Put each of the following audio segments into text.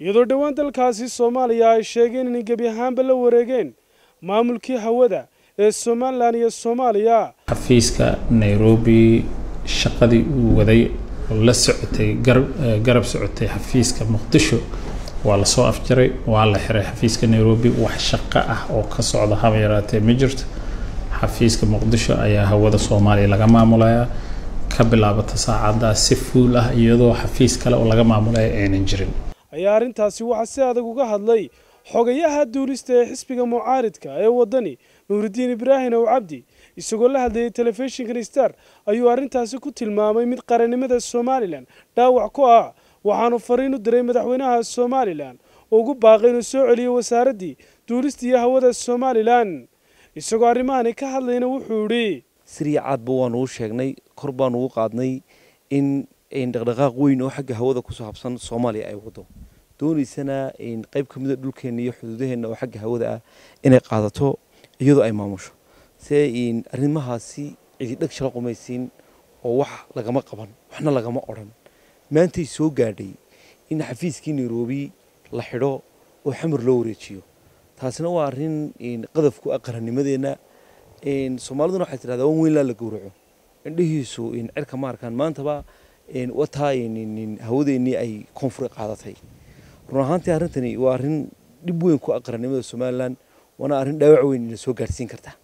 iyadoo dhowaan dalkaasi soomaaliya ay sheegeen inay gebi ahaanba la wareegeen maamulkii hawada ee somalilan iyo soomaaliya xafiiska nairobi shaqadii uu waday oo la socotay garab socotay xafiiska muqdisho waa lasoo afjaray waa la xiray xafiiska nairobi wax shaqo ah oo ka socda haba yaraatee ma jirto xafiiska muqdisho ayaa hawada soomaaliya laga maamulayaa ka bilaabata saacaddaas si fuul ah iyadoo xafiis kale oo laga maamulaya aynan jirin ayaa arrintaasi waxaa si adag uga hadlay xogayaha duulista ee xisbiga mucaaridka ee waddani nuuridiin ibraahim ow cabdi isagoo la hadlayay telefishinkan star ayuu arrintaasi ku tilmaamay mid qarannimada somalilan dhaawac ku ah waxaanu fariin u diray madaxweynaha somalilan oo ugu baaqay inuu soo celiyo wasaaraddii duulista iyo hawada somalilan isagoo arrimahani ka hadlayna wuxuu idhi siriya caadba waanu u sheegnay kor baanu ugu qaadnay in dhaqdhaqaaq weyn oo xagga hawada ku saabsan soomaaliya ay wado doonaysana qayb ka mida dhulkeenna iyo xuduudaheenna oo xagga hawada ah inay qaadato iyadoo ay maamusho se arrimahaasi cididhag shala qumaysiin oo wax lagama qaban waxna lagama odhan maantay soo gaadhay in xafiiskii nairobi la xidho oo xamar loo wareejiyo taasina waa arrin qadaf ku ah qarannimadeenna soomaaliduna waxay tidhahdaa wan weyn laa la gowraco indhihiisu cirka ma arkaan maantaba wataa hawadeennii ay koonfur qaadatay run ahaantii arrintani waa arrin dhib weyn ku ah qarannimada somalilan waana arrin dhaawac weyn ina soo gaadhsiin karta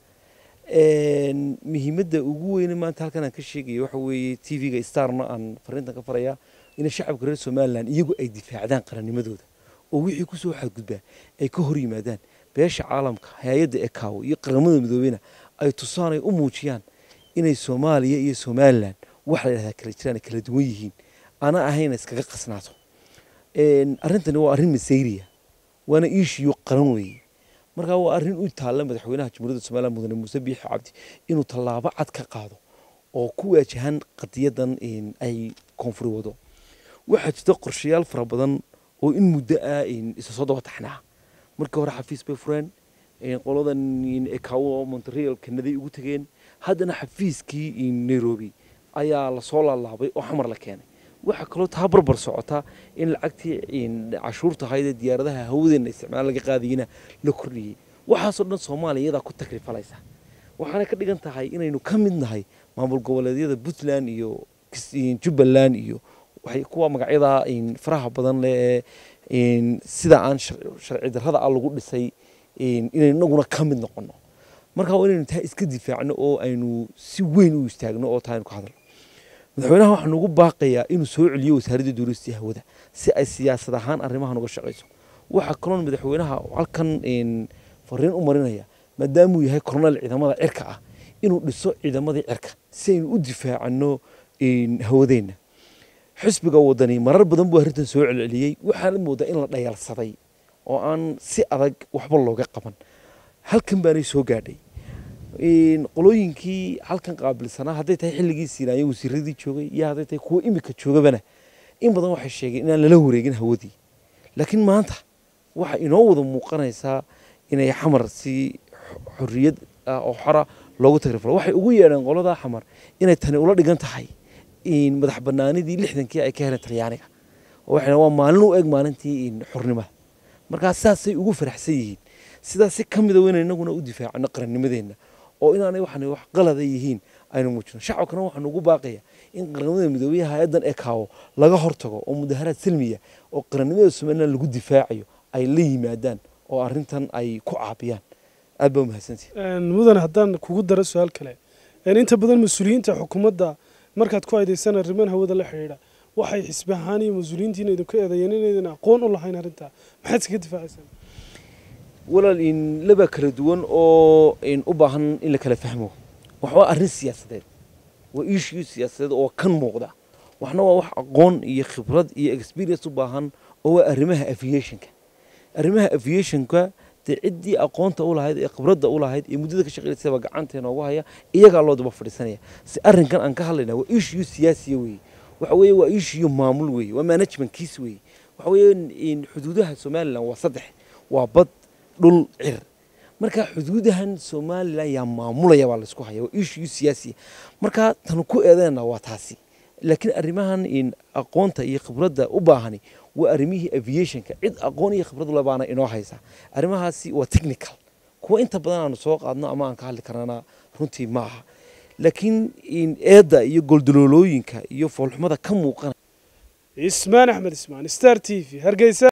muhiimadda ugu weyne maanta halkan aan ka sheegaya waxa weeye t v-ga starna aan fariintan ka farayaa in shacabka reer somalilan iyagu ay difaacdaan qarannimadooda oo wixii kusoo xadgudbaa ay ka hor yimaadaan beesha caalamka hay-adda ekaawo iyo qaramada midoobeyna ay tusaan ay u muujiyaan inay soomaaliya iyo somalilan wax la yidhahdaa kala jiraan ay kala duwan yihiin ana ahayna iskaga qasnaato arrintani waa arrin masayriya waana iishiyo qaran weeye markaa waa arrin u taalla madaxweynaha jamhuuriyadda somalilan mudane muuse biixi cabdi inuu tallaabo cad ka qaado oo ku waajahan qadiyadan ay koonfuri wado waxaa jirta qorshayaal fara badan oo in muddo ah isa soo daba taxnaa markii hore xafiis bay fureen qoladan ekawo montreal kanaday ugu tegeen haddana xafiiskii nairobi ayaa lasoo laalaabay oo xamar la keenay waxaa kaloo taa barbar socota in lacagtii cashuurta ahaydee diyaaradaha hawadeenna isticmaal laga qaadayena la kordhiyey waxaasoo dhan soomaaliya iyadaa ku takrifalaysa waxaana ka dhigan tahay inaynu ka mid nahay maamul goboleedyada puntland iyo jubbaland iyo kuwa magacyada faraha badan leh ee sida aan sharci darrada ah lagu dhisay inaynu inaguna ka mid noqono marka waa inaynu taa iska difaacno oo aynu si weyn u istaagno oo taa aynu ka hadalno madaxweynaha waxaan ugu baaqayaa inuu soo celiyo wasaaradda duulistii hawada si ay siyaasad ahaan arrimahan uga shaqayso waxaa kaloon madaxweynaha halkan fariin u marinaya maadaamuu yahay korneel ciidamada cirka ah inuu dhiso ciidamadii cirka si aynu u difaacano hawadeenna xisbiga wadani marar badan buu arrintan soo celceliyey waxaana moodaa in la dhayalsaday oo aan si adag waxba looga qaban halkan baanay soo gaadhay qolooyinkii halkan qaabilsanaa hadday tahay xilligii siinaaya wasiiradii joogay iyo hadday tahay kuwa imika joogabana in badan waxay sheegeen inaan lala wareegin hawadii laakiin maanta waxa inoo wada muuqanaysaa inay xamar si xorriyad ah oo xora loogu tagrifalo waxay ugu yeedheen qoladaa xamar inay tani ula dhigan tahay madax banaanidii lixdankii ay ka heleen talyaaniga oo waxay waa maalin u eg maalintii xornimada markaa saasay ugu faraxsan yihiin sidaas si ka mida weyna inaguna u difaacano qarannimadeenna oo inaanay waxaan wax qalada yihiin aynu muujino shacabkana waxaan ugu baaqaya in qaramada midoobey hay-addan ekaawo laga hortago oo mudaharaad salmiya oo qarannimada somalilan lagu difaacayo ay la yimaadaan oo arrintan ay ku caabiyaan aad baa umahadsantihi mudane haddaan kugu daro su-aal kale inta badan mas-uuliyiinta xukuumadda markaad ku aydeysan arriman hawada la xidhiidha waxay xisbi ahaan iyo mas-uuliyiintiina idinku eedeeyeen inaydan aqoon u lahayn arrintaa maxaad iskaga difaacaysaan walaal in laba kala duwan oo u baahan in la kala fahmo wax waa arrin siyaasadeed waa issue siyaasadeed oo kan muuqda waxna waa wax aqoon iyo khibrad iyo experience u baahan oo waa arrimaha aviationka arrimaha aviationka dee ciddii aqoonta u lahayd ee khibradda u lahayd ee muddada ka shaqeysaba gacanteena ugu haya iyagaa loo daba fadhiisanaya si arrinkan aan ka hadlayna waa issue siyaasiya weeye waxa weeye waa issue maamul weeye waa management kiis weeye waxa weeye xuduudaha somaliland waa saddex waa bad dhul cir marka xuduudahan somalilan yaa maamulaya baa laysku haya waa issue siyaasiya marka tan ku eedeena waa taasi laakiin arrimahan aqoonta iyo khibradda u baahani waa arrimihii aviationka cid aqoon iyo khibrad ule baana inoo haysa arrimahaasi waa technical kuwa inta badan aanu soo qaadno ama aan ka hadli karnana runtii ma aha laakiin eedda iyo goldaloolooyinka iyo foolxumada ka muuqana ismaan axmed ismaan star t v hargeysa